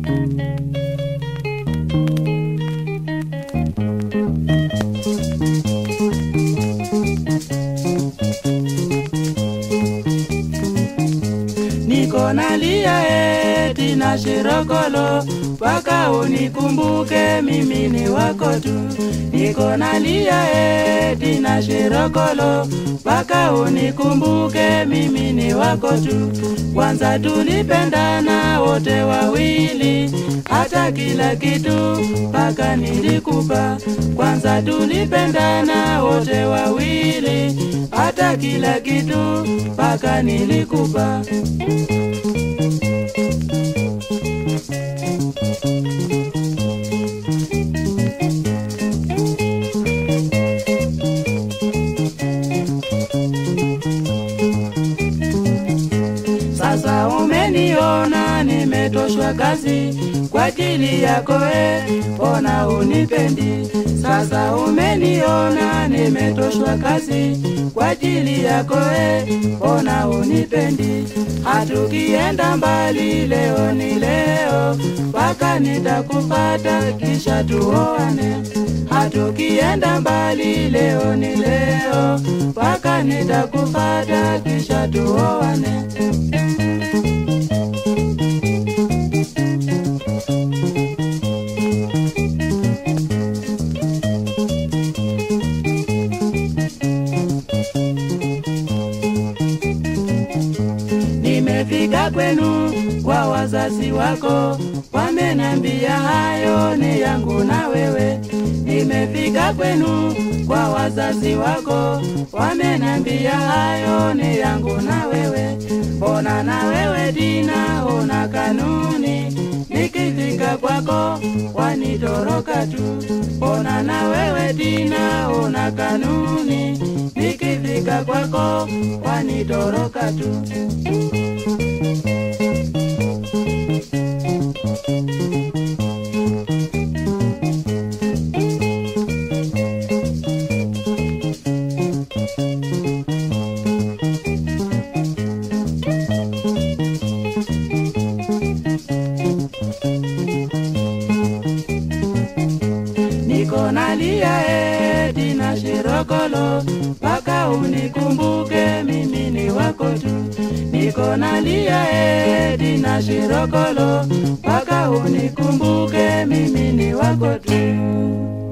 niko nalia eti na shirokolo mpaka unikumbuke mimi ni wako tu niko nalia eti na shirokolo mpaka unikumbuke mimi ni wako tu kwanza tulipendana wote wawili hata kila kitu mpaka nilikupa kwanza tulipendana wote wawili hata kila kitu mpaka nilikupa Sasa umeniona nimetoshwa kazi kwa ajili yako e, mbona unipendi? Sasa umeniona nimetoshwa kazi kwa ajili yako e, mbona unipendi? Hatukienda mbali, leo ni leo, mpaka nitakupata kisha tuoane. Hatukienda mbali, leo ni leo, mpaka nitakupata kisha tuoane. Nimefika kwenu kwa wazazi wako, wamenambia hayo ni yangu na wewe. Nimefika kwenu kwa wazazi wako, wamenambia hayo ni yangu na wewe. Ona na wewe Dina, ona kanuni, nikifika kwako wanitoroka tu. Ona na wewe Dina, ona kanuni, nikifika kwako wanitoroka tu. niko nalia eti na shirokolo mpaka unikumbuke mimi ni wako tu niko nalia eti na shirokolo mpaka unikumbuke mimi ni wako tu